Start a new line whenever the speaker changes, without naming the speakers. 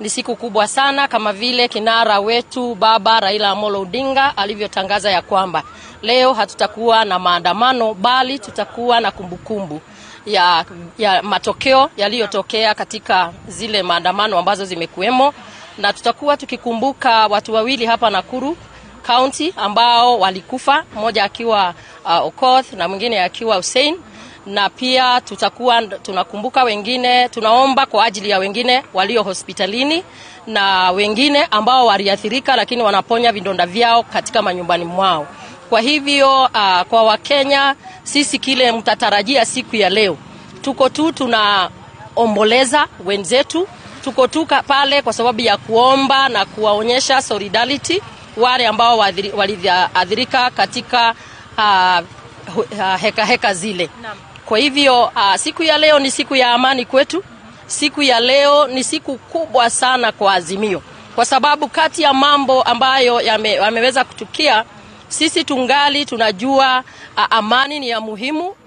Ni siku kubwa sana, kama vile kinara wetu baba Raila Amolo Odinga alivyotangaza ya kwamba leo hatutakuwa na maandamano, bali tutakuwa na kumbukumbu ya, ya matokeo yaliyotokea katika zile maandamano ambazo zimekuwemo, na tutakuwa tukikumbuka watu wawili hapa Nakuru County ambao walikufa, mmoja akiwa uh, Okoth na mwingine akiwa Hussein na pia tutakuwa tunakumbuka wengine, tunaomba kwa ajili ya wengine walio hospitalini na wengine ambao waliathirika, lakini wanaponya vidonda vyao katika manyumbani mwao. Kwa hivyo uh, kwa Wakenya sisi kile mtatarajia siku ya leo, tuko tu tunaomboleza wenzetu, tuko tu pale kwa sababu ya kuomba na kuwaonyesha solidarity wale ambao waliathirika katika uh, heka heka zile. Kwa hivyo uh, siku ya leo ni siku ya amani kwetu. Siku ya leo ni siku kubwa sana kwa Azimio, kwa sababu kati ya mambo ambayo yame, yameweza kutukia, sisi tungali tunajua uh, amani ni ya muhimu